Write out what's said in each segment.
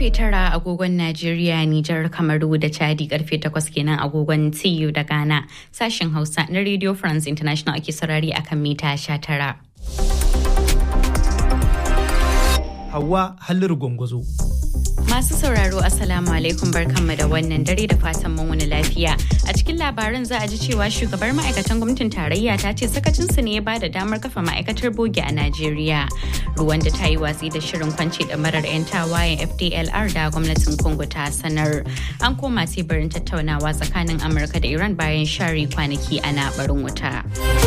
karfe tara agogon Najeriya, Nijar, Kamaru da Chadi karfe takwas kenan agogon TU da Ghana. Sashen Hausa na Radio France International ake saurari akan mita sha tara. Hawa Halliru Gwangwazo. Masu sauraro Assalamu alaikum barkanmu da wannan dare da fatan mun wani lafiya. A cikin labaran za a ji cewa shugabar ma'aikatan gwamnatin tarayya ta ce sakacinsu ne ya ba da damar kafa ma'aikatar bogi a Najeriya. Ruwan da ta yi watsi da shirin kwance da marar 'yan tawayen FDLR da gwamnatin Congo ta sanar. An koma teburin tattaunawa tsakanin Amurka da Iran bayan share kwanaki ana barin wuta.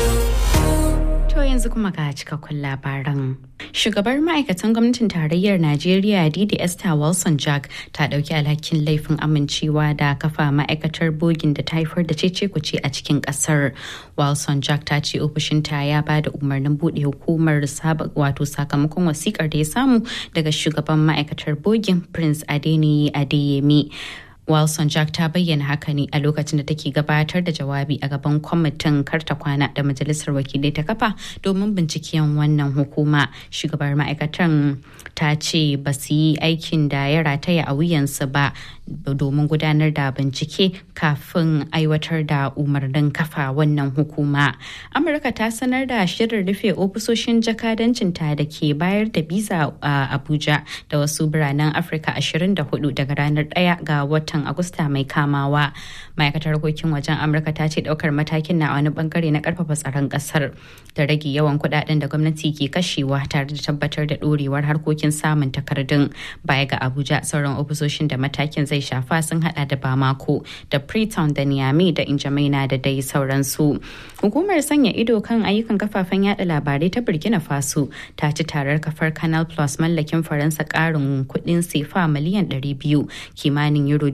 To yanzu kuma ga cikakkun labaran. Shugabar ma'aikatan gwamnatin tarayyar Najeriya Didi Esther Wilson Jack ta dauki alhakin laifin amincewa da kafa ma'aikatar bogin da ta haifar da cece kuce a cikin kasar. Wilson Jack ta ce ofishinta ya ba da umarnin buɗe hukumar wato sakamakon wasikar da ya samu daga shugaban ma'aikatar bogin Prince Adeniyi Adeyemi. Wilson Jack ta bayyana haka ne a lokacin da take gabatar da jawabi a gaban kwamitin karta kwana da majalisar wakilai ta kafa domin binciken wannan hukuma. Shugabar ma'aikatan ta ce ba su yi aikin da ya rataya a wuyansu ba domin gudanar da bincike kafin aiwatar da umarnin kafa wannan hukuma. Amurka ta sanar da shirin rufe ofisoshin jakadancinta da ke bayar da biza a Abuja da wasu biranen Afirka 24 daga ranar 1 ga watan Agusta mai kamawa. Ma'aikatar harkokin wajen Amurka ta ce daukar matakin na wani bangare na karfafa tsaron kasar da rage yawan kudaden da gwamnati ke kashewa tare da tabbatar da dorewar harkokin samun takardun baya ga Abuja sauran ofisoshin da matakin zai shafa sun hada da Bamako da Freetown da Niamey da Injamaina da dai sauransu. Hukumar sanya ido kan ayyukan kafafen yada labarai ta Burkina Faso ta ci tarar kafar Canal Plus mallakin Faransa karin kudin sefa miliyan 200 kimanin euro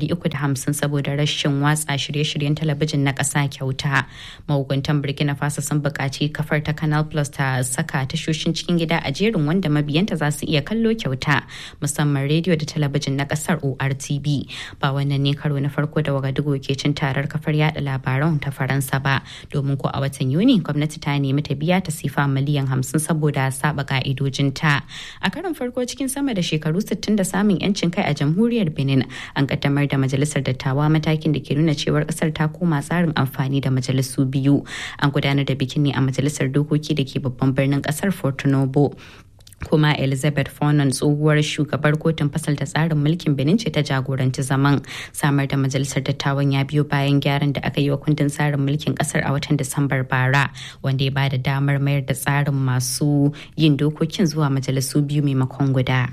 350 saboda rashin watsa shirye-shiryen talabijin na ƙasa kyauta. Mahukuntan Burkina Faso sun buƙaci kafar ta Canal Plus ta saka tashoshin cikin gida a jerin wanda mabiyanta za su iya kallo kyauta musamman rediyo da talabijin na ƙasar ORTB. Ba wannan ne karo na farko da Wagadugu ke cin tarar kafar yada labaran ta Faransa ba domin ko a watan Yuni gwamnati ta nemi ta biya ta sifa miliyan 50 saboda saba ka'idojinta. A karon farko cikin sama da shekaru 60 da samun 'yancin kai a jamhuriyar Benin an kaddamar da majalisar dattawa matakin da ke nuna cewar kasar ta koma tsarin amfani da majalisu biyu an gudanar da bikin ne a majalisar dokoki da ke babban birnin kasar Porto Novo kuma elizabeth fonan tsohuwar shugabar kotun fasalta tsarin mulkin benin ce ta jagoranci zaman samar da majalisar dattawan ya biyo bayan gyaran da aka yi wa kundin tsarin mulkin kasar a watan disambar bara wanda ya bada damar mayar da tsarin masu yin dokokin zuwa majalisu biyu maimakon guda.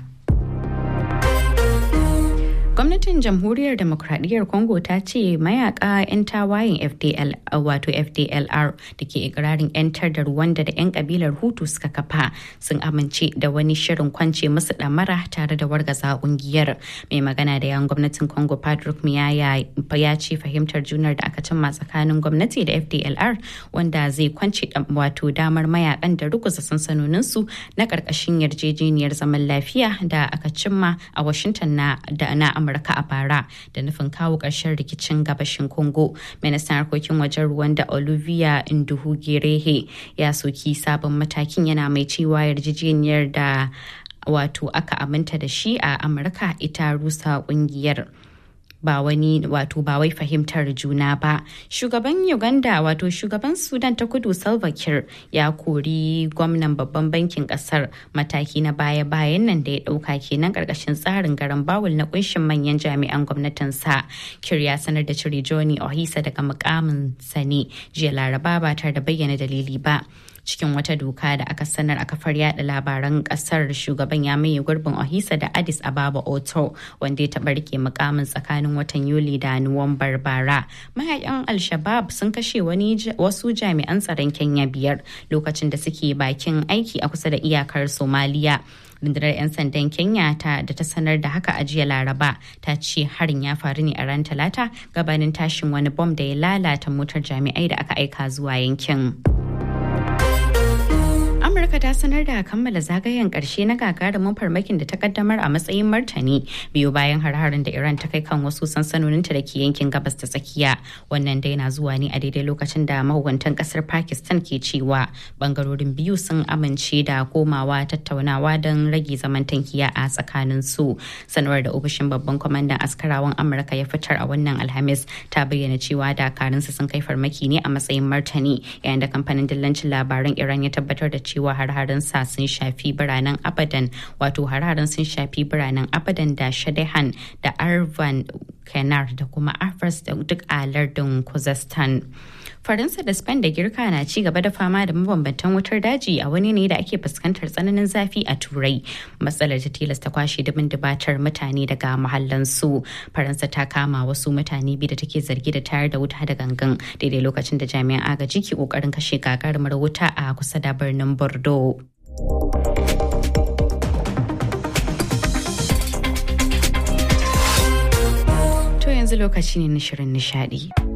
gwamnatin jamhuriyar demokradiyyar congo ta ce mayaka 'yan tawayen fdl wato fdlr da ke ikirarin 'yantar da rwanda da 'yan kabilar hutu suka kafa sun amince da wani shirin kwance musu damara tare da wargaza kungiyar mai magana da yan gwamnatin congo patrick miyaya ya ce fahimtar junar da aka cimma tsakanin gwamnati da fdlr wanda zai kwance wato damar mayakan da ruguza sansanoninsu na karkashin yarjejeniyar zaman lafiya da aka cimma a washington na da na amurka a bara da nufin kawo ƙarshen rikicin gabashin congo ministan harkokin wajen rwanda olivia nduhugirehe ya soki sabon matakin yana mai cewa yarjejeniyar da wato aka aminta da shi a amurka ita rusa kungiyar ba wani wato ba wai fahimtar juna ba shugaban uganda wato shugaban sudan ta kudu salva kiir ya kori gwamnan babban bankin kasar mataki na baya bayan nan da ya dauka kenan karkashin tsarin garan bawul na kunshin manyan jami'an gwamnatin sa kiir ya sanar da cire johnny ohisa daga mukamin sani jiya laraba ba tare da bayyana dalili ba cikin wata doka da aka sanar a kafar yada labaran kasar shugaban ya maye gurbin ohisa da addis ababa oto wanda ya taɓa rike mukamin tsakanin watan yuli da nuwambar bara mayakan al-shabab sun kashe wani wasu jami'an tsaron kenya biyar lokacin da suke bakin aiki a kusa da iyakar somaliya rundunar 'yan sandan kenya ta da ta sanar da haka a jiya laraba ta ce harin ya faru ne a ran talata gabanin tashin wani bom da ya lalata motar jami'ai da aka aika zuwa yankin. Amurka ta sanar da kammala zagayen ƙarshe na gagarumin farmakin da ta kaddamar a matsayin martani biyu bayan har-harin da Iran ta kai kan wasu sansanoninta da ke yankin gabas ta tsakiya. Wannan dai na zuwa ne a daidai lokacin da mahukuntan kasar Pakistan ke cewa bangarorin biyu sun amince da komawa tattaunawa don rage zaman tankiya a tsakanin su. Sanarwar da ofishin babban kwamandan askarawan Amurka ya fitar a wannan Alhamis ta bayyana cewa dakarunsa sun kai farmaki ne a matsayin martani yayin da kamfanin dillancin labaran Iran ya tabbatar da cewa har-haren sa sun shafi biranen Abadan wato har-haren sun shafi biranen Abadan da Shadehan da Arvan Kenar da kuma Afras da duk a lardin Khuzestan. Faransa da Spain da Girka na ci gaba da fama da mabambantan wutar daji a wani ne da ake fuskantar tsananin zafi a Turai. Matsalar ta tilasta kwashe dubin dubatar mutane daga mahallansu. Faransa ta kama wasu mutane biyu da take zargi da tayar da wuta da gangan daidai lokacin da jami'an agaji ke kokarin kashe gagarumar wuta a kusa da birnin Bordeaux. To yanzu lokaci ne na shirin nishadi.